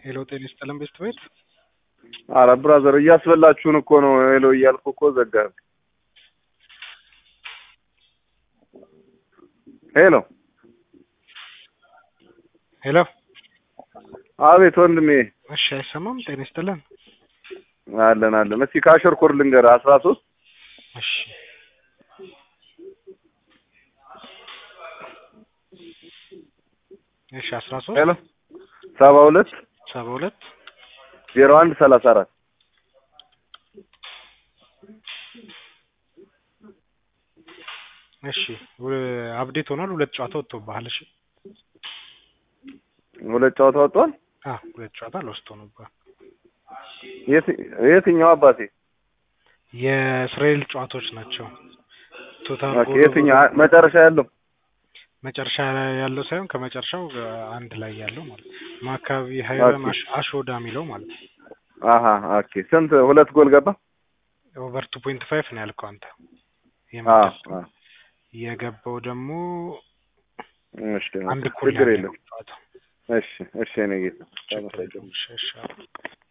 ሄሎ ጤና ይስጥልን ቤስት ቤት አረ ብራዘር እያስበላችሁን እኮ ነው። ሄሎ እያልኩ እኮ ዘጋህ። ሄሎ ሄሎ አቤት ወንድሜ። እሺ አይሰማም ጤና ይስጥልን አለን አለን። እስኪ ካሸር ኮድ ልንገርህ አስራ ሶስት እሺ እሺ አስራ ሶስት ሄሎ ሰባ ሁለት ሰባ ሁለት ዜሮ አንድ ሰላሳ አራት እሺ አፕዴት ሆኗል። ሁለት ጨዋታ ወጥቶብሃል። እሺ ሁለት ጨዋታ ወጥቷል። አ ሁለት ጨዋታ ለውስጥ ሆኖብሃል። የት- የትኛው አባቴ? የእስራኤል ጨዋታዎች ናቸው። ቶታል ኦኬ፣ ጎሉ የትኛው አ- መጨረሻ ያለው? መጨረሻ ላይ ያለው ሳይሆን ከመጨረሻው አንድ ላይ ያለው ማለት ነው። ማካቢ ሀይረን ኦኬ። አሽ- አሾዳ የሚለው ማለት ነው። አሀ ኦኬ። ስንት ሁለት ጎል ገባ? ኦቨር ቱ ፖይንት ፋይቭ ነው ያልከው አንተ። አ የመጨረሻው አ የገባው ደግሞ እሺ አንድ እኩል ችግር ያለ የለም። ነው ጨዋታው። እሺ እሺ፣ እኔ ጌታ ችግር የለውም። እሺ፣ እሺ።